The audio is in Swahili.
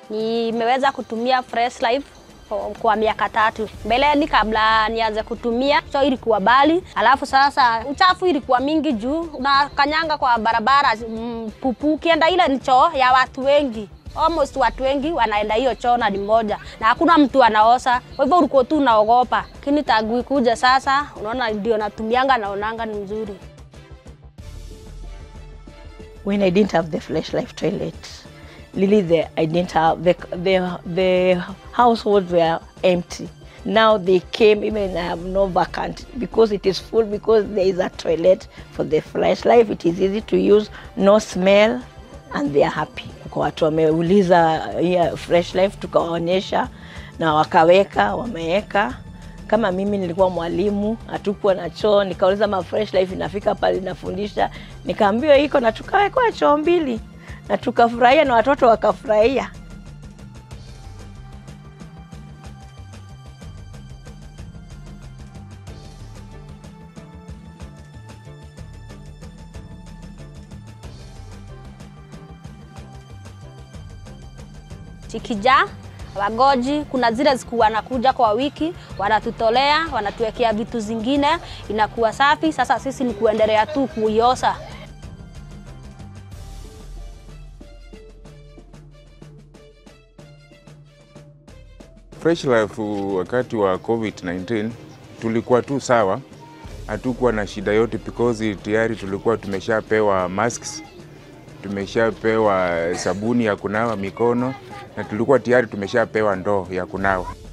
Nimeweza kutumia Fresh Life kwa miaka tatu. Mbeleni kabla nianze kutumia so ilikuwa bali, alafu sasa uchafu ilikuwa mingi juu unakanyanga kwa barabara mm, pupu. Ukienda ile ni choo ya watu wengi almost watu wengi wanaenda hiyo choo na ni moja na hakuna mtu anaosa, kwa hivyo ulikuwa tu unaogopa. Lakini tangu ikuja sasa, unaona ndio natumianga, naonanga ni mzuri. when I didn't have the Flash Life toilet, really the, I didn't have the, the, the households were empty. Now they came, even I have no vacant because it is full because there is a toilet for the Flash Life. It is easy to use, no smell, and they are happy. Kwa watu wameuliza yeah, Fresh Life tukawaonyesha na wakaweka, wameweka kama mimi nilikuwa mwalimu, hatukuwa na choo, nikauliza ma Fresh Life inafika pale inafundisha, nikaambiwa iko na tukawekwa choo mbili na tukafurahia na watoto wakafurahia. Chikija wagoji, kuna zile zikuwa wanakuja kwa wiki, wanatutolea, wanatuwekea vitu zingine, inakuwa safi. Sasa sisi ni kuendelea tu kuiosa. Fresh Life wakati wa COVID-19 tulikuwa tu sawa, hatukuwa na shida yote because tayari tulikuwa tumeshapewa masks, tumeshapewa sabuni ya kunawa mikono na tulikuwa tayari tumeshapewa ndoo ya kunawa.